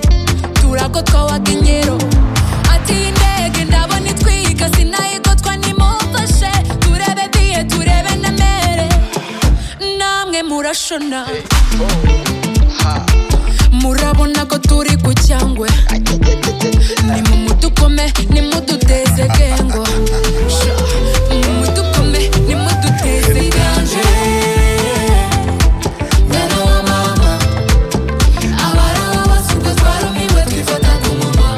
isura ko twawakenyero ati indege ndabona itwiga sinayigotwa nimumfashe turebe biye turebe na mere namwe murashona murabona ko turi ku cyangwe nimumudukome nimuduteze gengo Sha, nimumudukome nimuduteze gengo mwana wa mama abaraho basuka twarumiwe twifata ku munwa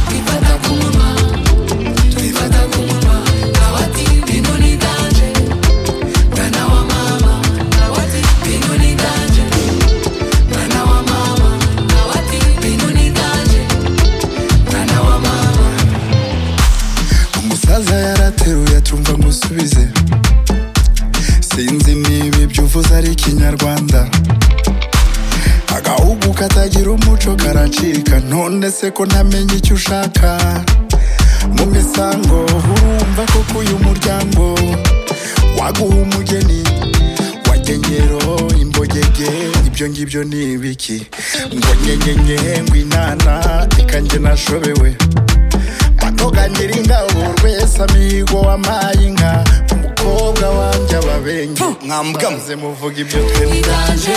twifata ku munwa twifata ku munwa nawe ati bino ni danje mwana wa mama nawe ati bino ni danje mwana wa mama nawe ati bino ni danje mwana wa mama umusaza yarateruye tumva musubize sinzi niba ibyo uvuze ari ikinyarwanda agahugu katagira umuco karacika none se ko ntamenya icyo ushaka mu misango urumva koko uyu muryango waguha umugeni wagenyero imbogege ibyo ngibyo ni ibiki ngo nyenyenye ngo inana ikanjye nashobewe matoganira ingabo urwese amigo wampaye inka umukobwa wanjye ababenge Mwambwamo. Maze muvuga ibyo twembi Iganje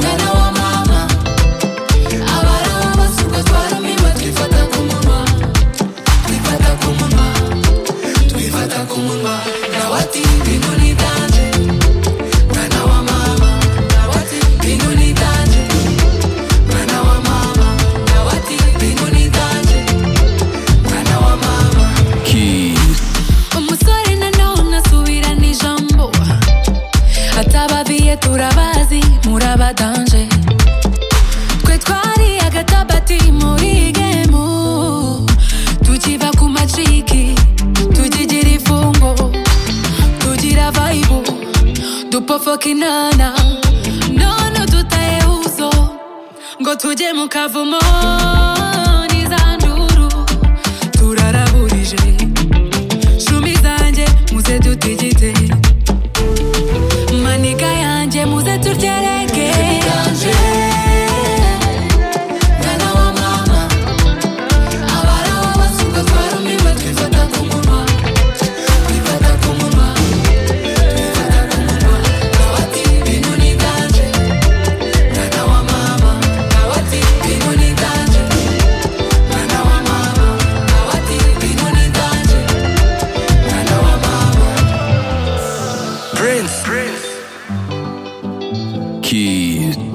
mwana wa mama abaraho basuka twarumiwe twifata ku munwa twifata ku munwa twifata ku munwa nawe ati bino ni iganje mwana wa mama nawe ati bino ni iganje mwana wa mama nawe ati bino ni iganje mwana wa mama umusore nanone asubirana ijambo atababiye turabazi murabadanje twe twari agatabati muri gemu tukiva ku maciki tukigira ifungo tugira vayibu dupofoka inana none dutaye uzo ngo tujye mu kavumo n'izanduru turaraburije shumi zanjye muze dutigite maniga yanjye muze turgereke mwana wa mama abaraho basuka twarumiwe twifata ku munwa twifata ku munwa twifata ku munwa nawe ati bino ni iganje mwana wa mama nawe ati bino ni iganje mwana wa mama nawe ati bino ni iganje mwana wa mama Prince. Kid.